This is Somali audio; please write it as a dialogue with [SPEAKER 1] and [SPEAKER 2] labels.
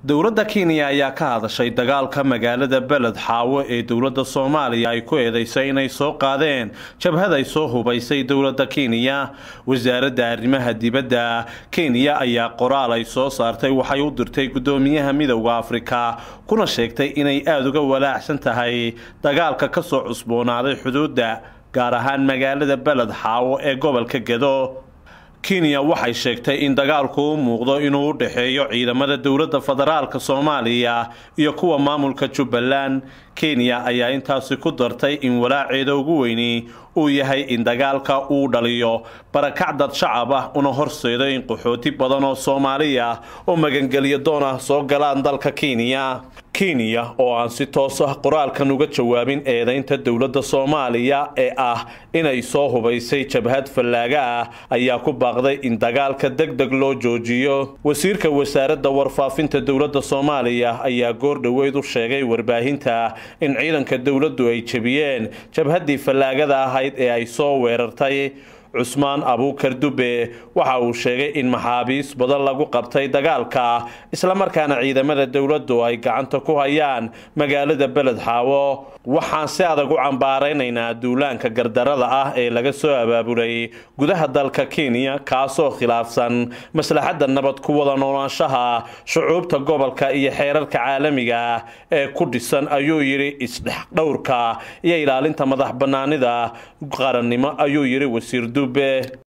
[SPEAKER 1] dowladda kenya ayaa ka hadashay dagaalka magaalada beled xaawo ee dowladda soomaaliya ay ku eedeysay inay soo qaadeen jabhad ay soo hubaysay dowladda kenya wasaaradda arrimaha dibadda kenya ayaa qoraal ay soo saartay waxay u dirtay guddoomiyaha midowda afrika kuna sheegtay inay aada uga walaacsan tahay dagaalka ka soo cusboonaaday xuduudda gaar ahaan magaalada beled xaawo ee gobolka gedo kenya waxay sheegtay in dagaalku u muuqdo inuu u dhexeeyo ciidamada dowladda federaalka soomaaliya iyo kuwa maamulka jubbaland kenya ayaa intaasi ku dartay in walaaceeda ugu weyni uu yahay in dagaalka uu dhaliyo barakac dad shacab ah una horseedo in qaxooti badan oo soomaaliya oo magangelyo doon ah soo galaan dalka kenya kenya oo aan si toos ah qoraalkan uga jawaabin eedaynta dowladda soomaaliya ee ah inay soo hubaysay jabhad fallaaga ah ayaa ku baaqday in dagaalka deg deg loo joojiyo wasiirka wasaaradda warfaafinta dowladda soomaaliya ayaa goor dhoweyd u sheegay warbaahinta in ciidanka dowladdu ay jebiyeen jabhaddii fallaagada ahayd ee ay soo weerartay cusmaan abuukar dube waxa uu sheegay in maxaabiis badan lagu qabtay dagaalka islamarkaana ciidamada dowladdu ay gacanta ku hayaan magaalada beled xaawo waxaan si adag u cambaaraynaynaa duulaanka gardarada ah ee laga soo abaabulay gudaha dalka kenya kaasoo khilaafsan maslaxadda nabad ku wada noolaanshaha shucuubta gobolka iyo xeerarka caalamiga ee ku dhisan ayuu yidhi isdhexdhowrka iyo ilaalinta madax bannaanida qarannimo ayuu yidhi wasiir dube